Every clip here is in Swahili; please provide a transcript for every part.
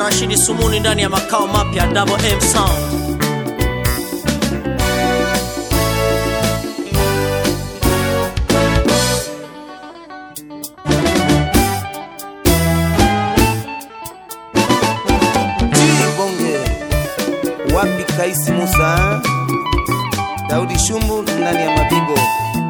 Rashidi Sumuni ndani ya makao mapya Double M Sound. Bonge wapi Kaisi Musa Daudi Shumbu ndani ya Mabibo.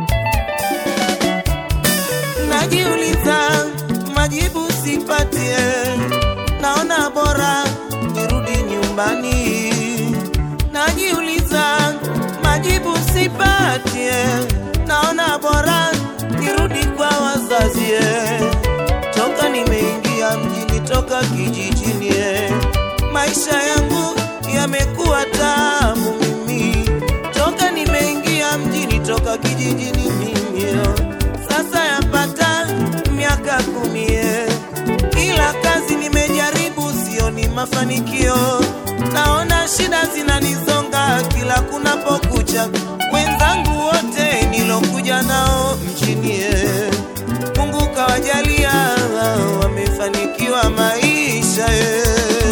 Najiuliza majibu sipatie, naona bora nirudi nyumbani. Najiuliza majibu sipatie, naona bora nirudi kwa wazazi. Toka nimeingia mjini, toka kijijini, maisha yangu yamekuwa tamu mimi. Toka nimeingia mjini, toka kijijini mimi, sasa yapata miaka kumi, ila kazi nimejaribu, sioni mafanikio. Naona shida zinanizonga kila kunapokucha. Wenzangu wote nilokuja nao mjini, Mungu kawajalia, wamefanikiwa maisha eh.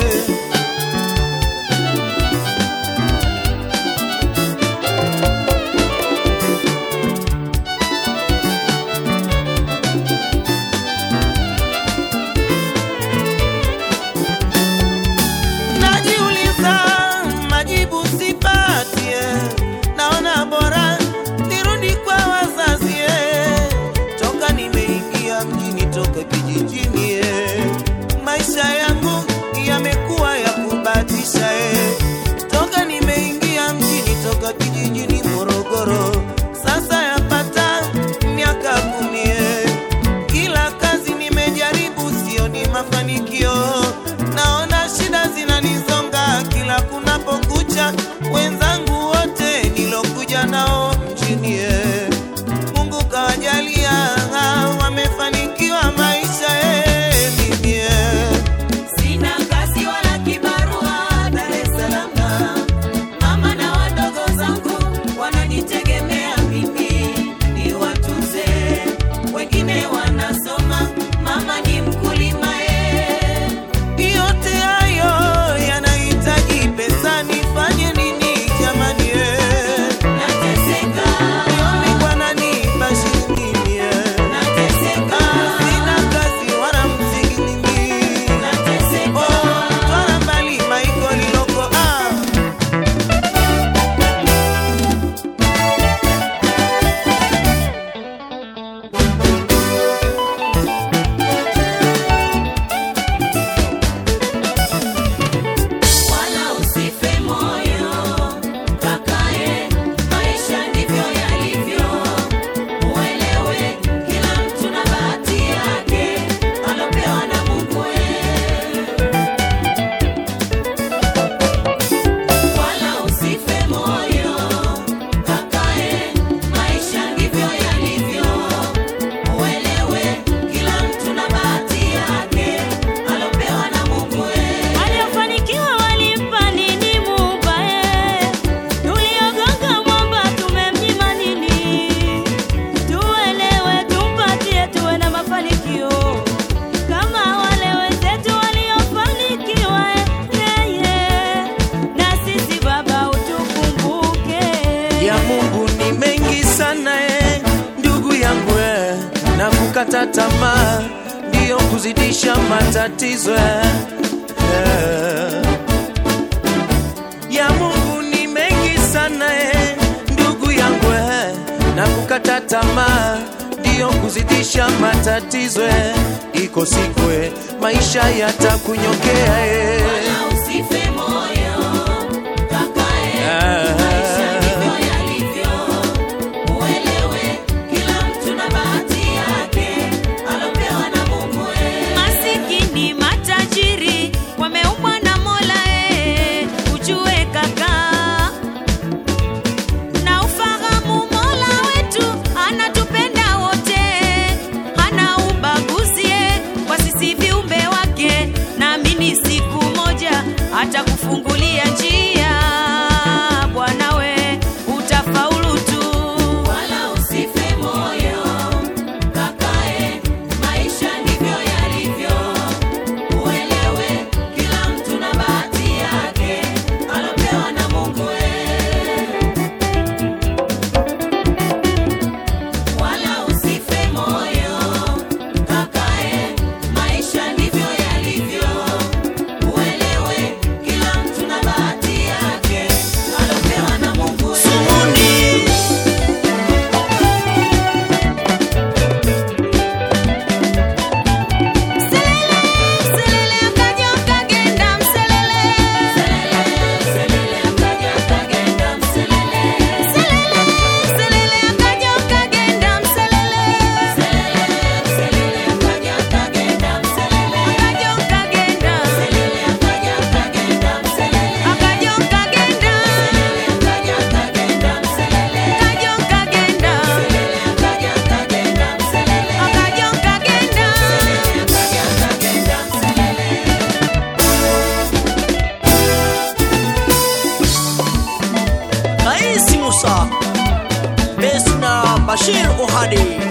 Najiuliza majibu sipatie, naona bora nirudi kwa wazazi. eh. Toka nimeingia mjini, toka kijijini, eh. maisha yangu yamekuwa ya kubatisha. eh. Toka nimeingia mjini, toka kijijini Morogoro, sasa yapata miaka kumi. eh. Kila kazi nimejaribu, sioni mafanikio. Naona shida zinanizonga kila kunapokucha. Wenzangu wote nilokuja nao mjini, eh, Mungu kawajalia, wamefanikiwa maisha. eh, mimi, eh. Sina kazi wala kibarua Dar es Salaam. Mama na wadogo zangu wananitegemea mimi niwatunze, wengine wanasoma, mama ni mkulima eh. Yote hayo yanahitaji pesa, nifanye nini jamani? eh? Nateseka, Nione Bwana nipa shilingi, eh. nateseka, Ah, sina kazi wala msingi mimi. nateseka. Oh, twala mbali maiko liloko, ah. Wala usife moyo kakae, maisha ndivyo yalivyo. Uelewe kila mtu na bahati yake alopewa na Mungu. Wala usife moyo kakae, maisha ndivyo yalivyo. Uelewe kila mtu na bahati yake alopewa na Mungu. Waliofanikiwa walimpa nini Muumbaye? Tuliogonga mwamba tumemnyima nini? Tuelewe, tumpatie, tuwe na mafanikio kama wale wenzetu waliofanikiwa. Yeye na sisi Baba utukumbuke. ya Mungu ni mengi sana eh, ndugu yangu eh, na kukata tamaa ndiyo kuzidisha matatizo eh, eh. ya Mungu ni mengi sana eh, ndugu yangu eh, na kukata tamaa ndiyo kuzidisha matatizo eh, iko siku eh, maisha yatakunyokea eh. Wala usife moyo kakae, Ah. maisha ndivyo yalivyo. Uelewe kila mtu na bahati yake alopewa na Mungu. Masikini matajiri wameumbwa na Mola eh, ujue kaka na ufahamu Mola wetu anatupenda wote, hana ubaguzi eh, kwa sisi viumbe wake. Naamini siku moja Bashir Uhadi